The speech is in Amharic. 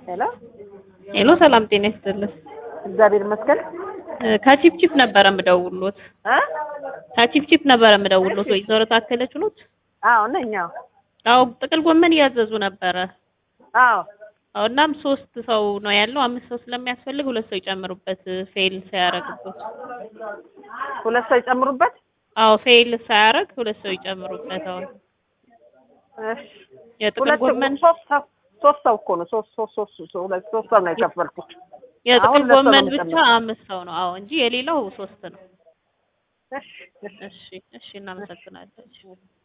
ሄሎ ሄሎ ሰላም ጤና ይስጥልኝ። እግዚአብሔር ይመስገን እ ከቺፕቺፕ ነበረ የምደውልዎት። እ ከቺፕቺፕ ነበረ የምደውልዎት። ወይዘሮ ታከለች ኖት? አዎ ነኝ አዎ አዎ ጥቅል ጎመን እያዘዙ ነበረ። አዎ አዎ እናም ሶስት ሰው ነው ያለው። አምስት ሰው ስለሚያስፈልግ ሁለት ሰው ይጨምሩበት ፌል ሳያረግበት። ሁለት ሰው ይጨምሩበት አዎ ፌል ሳያረግ ሁለት ሰው ይጨምሩበት። አሁን እሺ የጥቅል ሁለት ጎመን ሶስት ሰው ሶስት ሰው እኮ ነው ሶስት ሶስት ሶስት ሶስት ሁለት ሶስት ሰው ነው የከፈልኩት የጥቅል አሁን ሁለት ሰው ነው ጎመን ብቻ የሚጨምረው። አምስት ሰው ነው። አዎ እንጂ የሌላው ሶስት ነው። እሺ እሺ እሺ እሺ እናመሰግናለን።